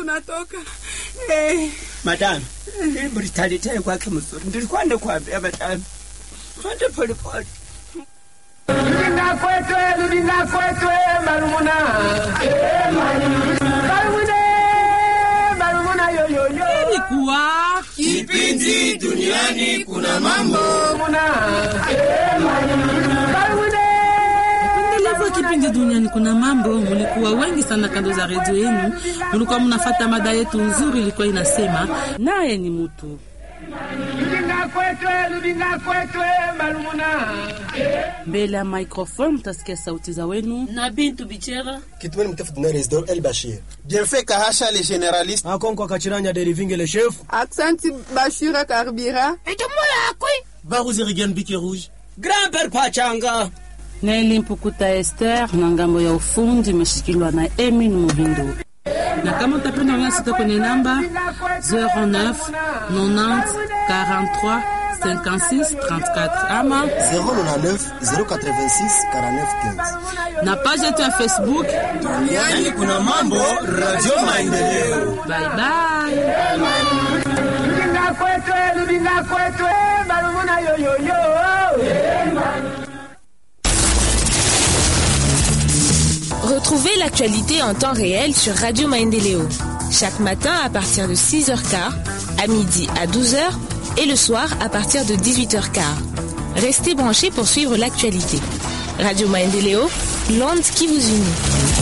kunatoka eh. Madam, hili mlitaletea kwake mzuri. Nilikuwa nakwambia madam, twende polepole. Rudinga kwetwe, rudinga kwetwe, marumuna. Marumuna, marumuna yo yo yo. Ilikuwa Kipindi duniani kuna mambo. Marumuna. Marumuna. Ndelevo kipindi duniani kuna mambo. Mulikuwa wengi sana kando za redio yenu, mulikuwa mnafata mada yetu nzuri, ilikuwa inasema naye ni mutu. Rudinga kwetwe, rudinga kwetwe, marumuna. Mbele ya microphone mtasikia sauti za wenu. na Bintu Bichera. Kitumeni mtafuta na Resdor El Bashir. Bienfait Kahasha le généraliste. Akonkwa Kachiranya Derivinge le chef. Aksanti Bashira Karbira. Baruzi Rigen Biki Rouge. Grand-père Pachanga. Neli Mpukuta Esther na ngambo ya ufundi imeshikiliwa na Emin Muhindo. Na kama utapenda unasita kwenye namba 09 90 43 56 34 ama 099 086 49 15. na page yetu ya Facebook. Duniani kuna mambo. Radio Maendeleo. Bye bye. Rudinga kwetwe, rudinga kwetwe, marumuna yo yo yo. Retrouvez l'actualité en temps réel sur Radio Maendeleo. Chaque matin à partir de 6h15, à midi à 12h et le soir à partir de 18h15. Restez branchés pour suivre l'actualité. Radio Maendeleo, l'onde qui vous unit.